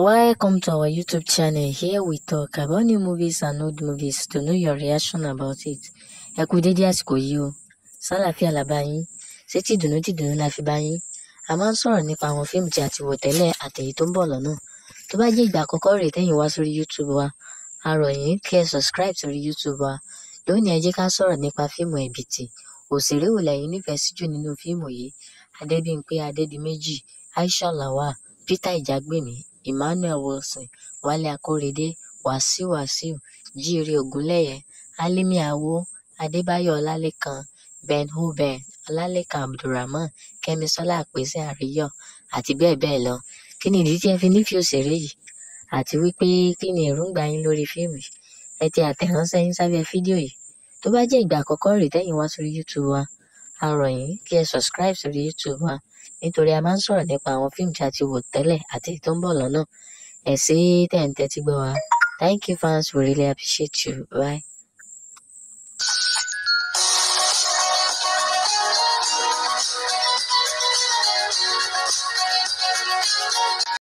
Welcome to our YouTube channel. Here we talk about new movies and old movies to know your reaction about it. Ẹ kú dédé àsìkò yìí o. Sálàáfíà la bá yín. Ṣé tí ìdùnnú tí ìdùnnú la fi bá yín? A máa ń sọ̀rọ̀ nípa àwọn fíìmù tí a ti wò tẹ́lẹ̀ àtèyí tó ń bọ̀ lọ́nà. Tó bá jẹ́ ìgbà àkọ́kọ́ rèé tẹ́yìn wá sórí YouTube wa, a rọ̀ yín kí ẹ subscribe sórí YouTube wa. Lónìí ẹ jẹ́ ká sọ̀rọ̀ nípa fíìmù Ẹ̀bìtì. Òṣèré wo lẹ̀yin nífẹ̀ẹ́ sí jù nínú fíìmù yìí? Adébímpé Adédìméjì, Aisha Lawal, Peter Ìjàgbèmí, Emmanuel Wilson, Wálé Akórèdé, Wàsíù Wàsíù, Jíire Ògúnlẹ̀yẹ, Hálímì Àwò, Adébáyọ̀ Ọlálékan, Ben Houben, Ọlálékan Abdulrahman, Kẹ́misọ́lá Àpèsè Àríyọ̀ àti bẹ́ẹ̀ bẹ́ẹ̀ lọ. Kí ni ìdí tí ẹ fi nífẹ̀ẹ́ òṣèré yìí? Àti wípé kí ni èròǹgbà yín lórí fíìmù yìí? Ẹ tẹ àtẹ̀ránṣẹ́ yín sábẹ́ fídíò yìí. Tó bá jẹ́ ìgbà àkọ́kọ́ rèé tẹ́yìn wá sórí YouTube wa, a rọ̀ yín kí ẹ subscribe sórí YouTube wa nítorí a máa ń sọ̀rọ̀ nípa àwọn fíìmù tí a ti wò tẹ́lẹ̀ àti èyí tó ń bọ̀ lọ́nà. Ẹ ṣé tẹ̀ ń tẹ́tí gbọ́ wa. Thank you fans, we really appreciate you. Bye.